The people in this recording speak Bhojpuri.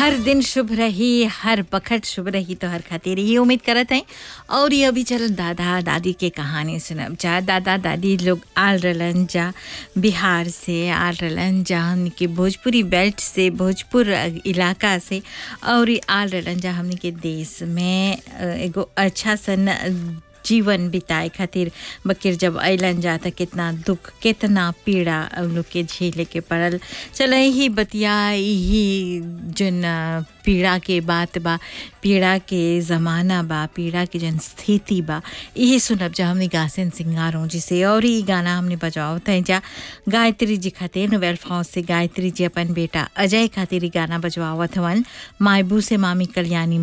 हर दिन शुभ रही हर बखत शुभ रही तो हर खातिर ये उम्मीद करत हैं और ये अभी चल दादा दादी के कहानी सुनब जा दादा दादी लोग आल रहलन जा बिहार से आल रहलन जा हमनी के भोजपुरी बेल्ट से भोजपुर इलाका से और ये आल रहलन जा हमनी के देश में अ, एगो अच्छा सन जीवन बिताए खातिर बकिर जब अलन जा त कितना दुख कितना पीड़ा उन लोग के झेले के पड़ल चल ही बतिया ही जन पीड़ा के बात बा पीड़ा के ज़माना बा पीड़ा के जन स्थिति बा यही सुनब जा हमने गासन सिंगारों जी से और ये गाना हमने बजाओ तय जा गायत्री जी खातिर नोवेल फ्रांस से गायत्री जी अपन बेटा अजय खातिर ई गाना बजवावत हवन मायबू से मामी कल्याणी